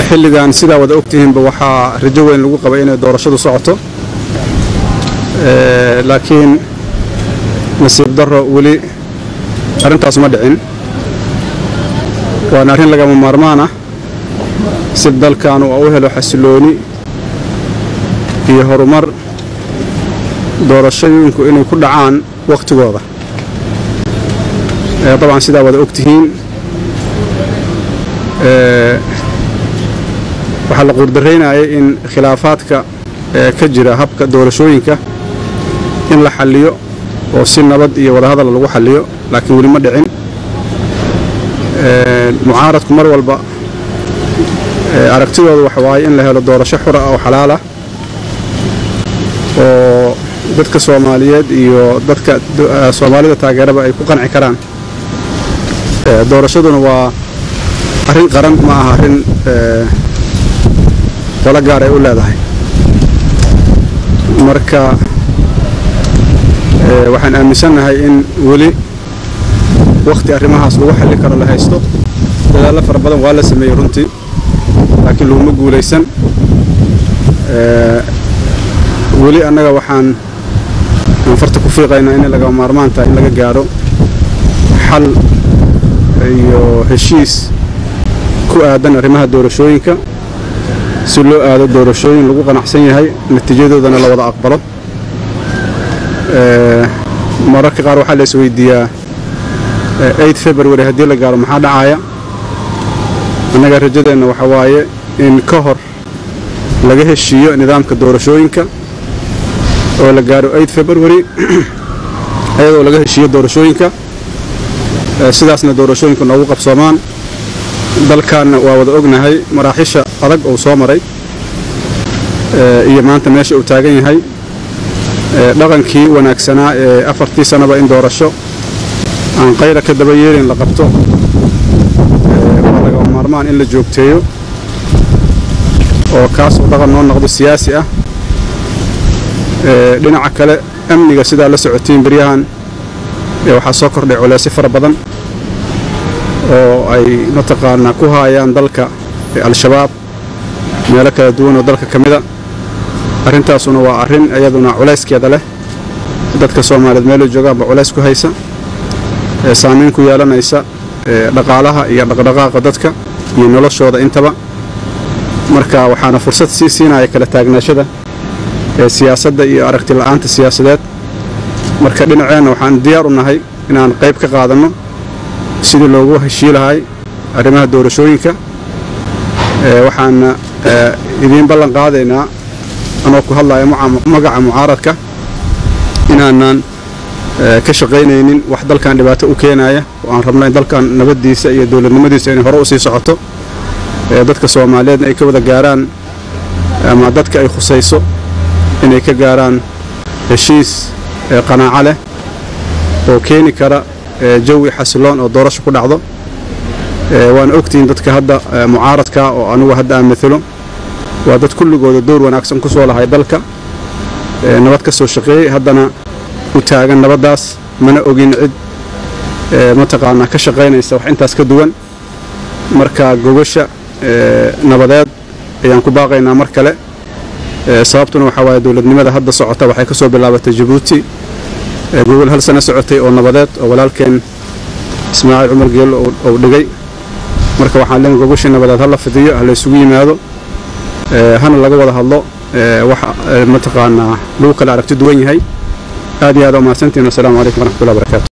xilligan sidaa wada ogtihiinba waxaa rajo weyn lagu qabay inay doorashadu socoto laakiin nasiib darro weli arrintaas ma dhicin waana arrin lagama maarmaan ah si dalkan uu u helo xasilooni iyo horumar doorashooyinku inay ku dhacaan wakhtigooda dabcan sidaa wada ogtihiin waxaa la quurdaraynayay in khilaafaadka ka jira habka doorashooyinka in la xalliyo oo si nabad iyo wadahadal lagu xalliyo laakiin weli ma dhicin mucaaradku mar walba aragtidooda waxa waaye in la helo doorasho xura oo xalaalah oo dadka soomaaliyeed iyo dadka soomaalida taageeraba ay ku qanci karaan doorashaduna waa arrin qaran ma aha arrin qolo gaar ay u leedahay marka waxaan aaminsannahay in weli wakhti arrimahaas lagu xalli karo la haysto dadaallo fara badan waa la sameeyey runtii laakiin laguma guulaysan weli annaga waxaan anfarta ku fiiqaynaa inay lagama maarmaan tahay in laga gaadho xal iyo heshiis ku aadan arrimaha doorashooyinka si loo aado doorashooyin lagu qanacsan yahay natiijadoodana la wada aqbalo mararka qaar waxaa la isweydiiyaa eid february haddii la gaaro maxaa dhacaya annaga rajadeenna waxa waaye in ka hor laga heshiiyo nidaamka doorashooyinka oo la gaaro eid february ayadoo laga heshiiyo doorashooyinka sidaasna doorashooyinku noogu qabsoomaan dalkaanna waa wada ognahay maraaxisha adag uu soo maray iyo maanta meesha uu taagan yahay dhaqankii wanaagsanaa ee afartii sannaba in doorasho aan qayra ka daba yeelin la qabto waa lagama maarmaan in la joogteeyo oo kaas uu dhaqan noo noqdo siyaasi ah dhinaca kale amniga sidaa la socotiin beryahan waxaa soo kordhay culeysyo fara badan oo ay mataqaanaa ku haayaan dalka al-shabaab meelo kala duwan oo dalka ka mida arrintaasuna waa arrin iyaduna culayskeeda leh dadka soomaaliyeed meelo joogaanba culays ku haysa saamayn ku yeelanaysa dhaqaalaha iyo dhaqdhaqaaqa dadka iyo noloshooda intaba marka waxaana fursad sii siinaya kala taagnaashada siyaasadda iyo aragti la'aanta siyaasadeed marka dhinaceenna waxaan diyaar u nahay inaan qayb ka qaadanno sidii loogu heshii lahay arrimaha doorashooyinka waxaana idiin ballan qaadaynaa anoo ku hadlaya magaca mucaaradka inaanan ka shaqaynaynin wax dalkan dhibaato u keenaya oo aan rabno in dalkan nabaddiisa iyo dowladnimadiisa inay hore u sii socoto dadka soomaaliyeedna ay ka wada gaaraan ama dadka ay khusayso inay ka gaaraan heshiis qanaaco leh oo keeni kara jawi xasiloon oo doorasho ku dhacdo waana ogtihiin dadka hadda mucaaradka oo anugu hadda aan maalo waa dad kulligooda door wanaagsan ku soo lahay dalka nabad ka soo shaqeeyey haddana u taagan nabaddaas mana ogin cid mataqaanaa ka shaqaynaysa wax intaas ka duwan marka gogasha nabadeed ayaan ku baaqaynaa mar kale sababtuna waxaa waaye dowladnimada hadda socota waxay ka soo bilaabatay jabuuti gogol hal sano socotay oo nabadeed oo walaalkeen ismaaciil cumar geello uu dhigay marka waxaan leen gogashii nabadeed ha la fidiyo ha la isugu yimaado hana laga wada hadlo wax mataqaanaa lagu kala aragti duwan yahay aad iyo aad umahadsantiin wasalaamu calaykum waraxmatullahi barakatu